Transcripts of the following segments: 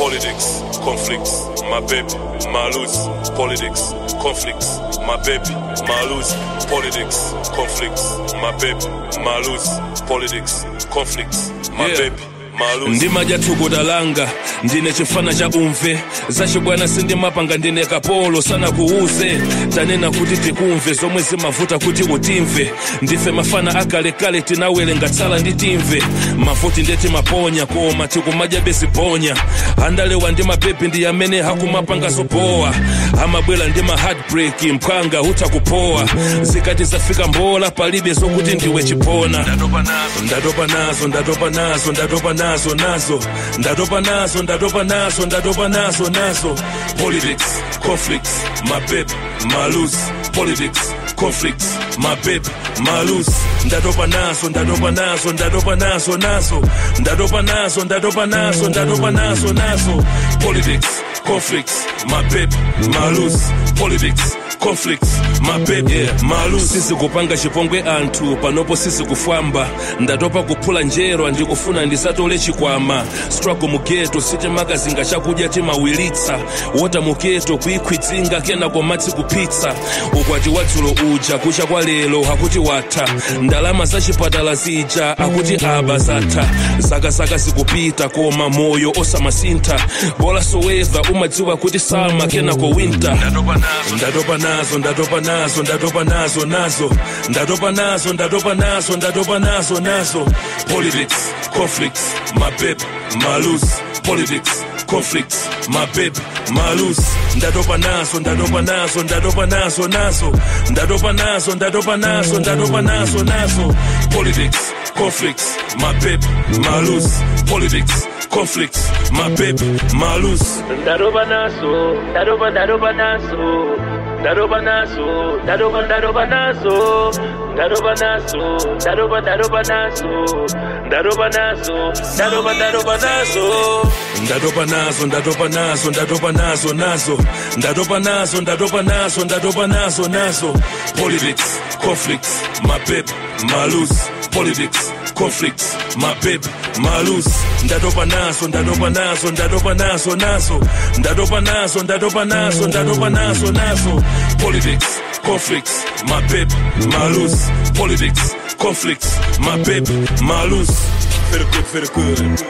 politics, conflicts, my baby, my lose, politics, conflicts, my baby, my lose, politics, conflicts, my baby, my lose, politics, conflicts, my Yeah. baby, my lose. ndimadya tukudalanga ndine chifana cha umve zachibwana sindimapanga ndine kapolo sana kuuze tanena kuti tikumve zomwe zimavuta kuti utimve ndife mafana akalekale tinawelenga tsala ndi timve mavuti ndeti maponya koma tikumadya besiponya andalewa ndi mapepi ndi amene hakumapanga zopowa amabwera ndi ma heartbreak mphwanga utakupowa zikati zafika mbola palibe zokuti ndiwe chipona ndatopa nazo ndatopa nazo ndatopa nazo ndatopa nazo nazo ndatopa nazo ndatopa nazo ndatopa nazo nazo politics conflicts my baby my lose politics conflicts my baby my lose ndatopa nazo ndatopa nazo ndatopa nazo nazo ndatopa nazo ndatopa nazo ndatopa nazo nazo politics conflicts my baby my lose politics conflicts my baby yeah, my lose sisi kupanga chipongwe anthu panopo sisi kufwamba ndatopa kuphula njerwa ndikufuna ndisatole chikwama struggle mugeto sitimakazinga chakudya timawilitsa wota mugeto kuikhwitsinga kenako madzi kupitsa ukwati wadzulo uja kucha kwa lero hakuti watha ndalama za chipatala zija akuti aba zatha zakazaka zikupita koma moyo osamasintha bola soweva umadziwa kuti sama kenako winter ndatopa nazo ndatopa nazo ndatopa nazo nazo ndatopa nazo ndatopa nazo ndatopa nazo nazo politics conflicts my baby my lose politics conflicts my baby my lose ndatopa nazo ndatopa nazo ndatopa nazo nazo ndatopa nazo ndatopa nazo ndatopa nazo nazo politics conflicts my baby my lose politics conflicts my baby my lose Daroba naso, daroba daroba naso, daroba naso, daroba daroba naso, daroba naso, daroba daroba naso, daroba naso, daroba daroba naso. ndatopa nazo ndatopa nazo ndatopa nazo nazo ndatopa nazo ndatopa nazo ndatopa nazo nazo politics conflicts my baby my lose politics conflicts my baby my lose ndatopa nazo ndatopa nazo ndatopa nazo nazo ndatopa nazo ndatopa nazo ndatopa nazo nazo politics conflicts my baby my lose politics conflicts my baby my lose very good very good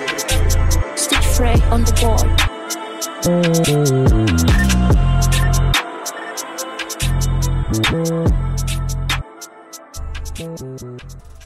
Stitch Frey on the board.